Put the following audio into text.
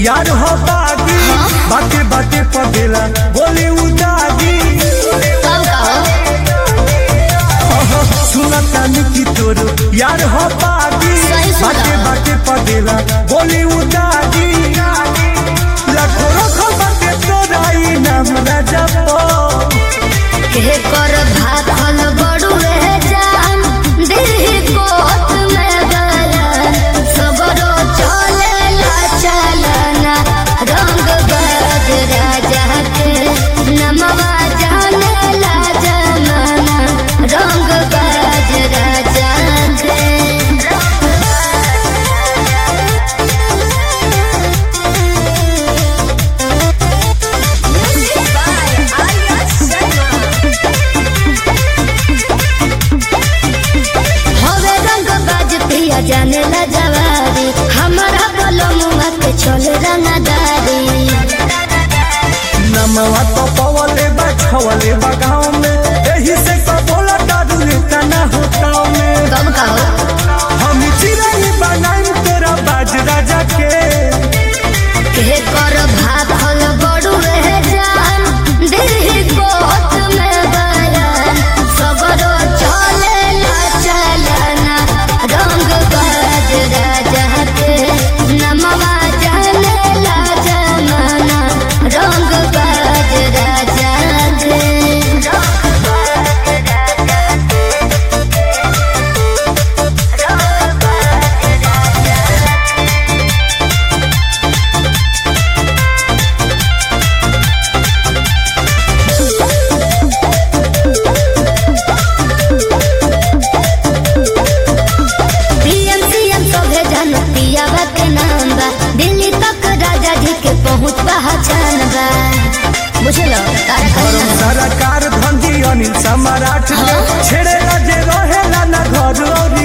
यार हो बागी बाटे बाटे पगेला बोली उदागी कब कहो सुनता निकी तोरो यार हो बागी सही सुना। बाटे बाटे पगेला बोली उदागी लाखों रखो बाटे तोराई नाम राजा पो के कर भाखल बड़ू रह जान दिल कोत में गलन सबरो चले ला चलना रंग बाज राजा के नमवा जाने ला जमाना रंग बाज राजा के हवे रंग बाज पिया जाने ला जवारी हमारा बलमुआ के चल रंगदारी नमवा तो पवले बा छवले बा गाँव में यही से तो बोला दादू लेता ना हो गाँव में कब कहो हम चिराई बनाई तोरा बाज राजा के के कर भाखल बड़ू रह जान दिल कोत में बयान सबरो चले ला चलना रंग बाज राजा के नमवा जाने ला जमाना रंग बाज राजा के पीएम सीएम सभे जनतिया के नाम बा दिल्ली तक राजा जी के पहुँच पहचान बा बुझलो तारा गरम कहना सरकार धंधी अनिल सम्राट हाँ। छेड़े जे रहेला ना घर और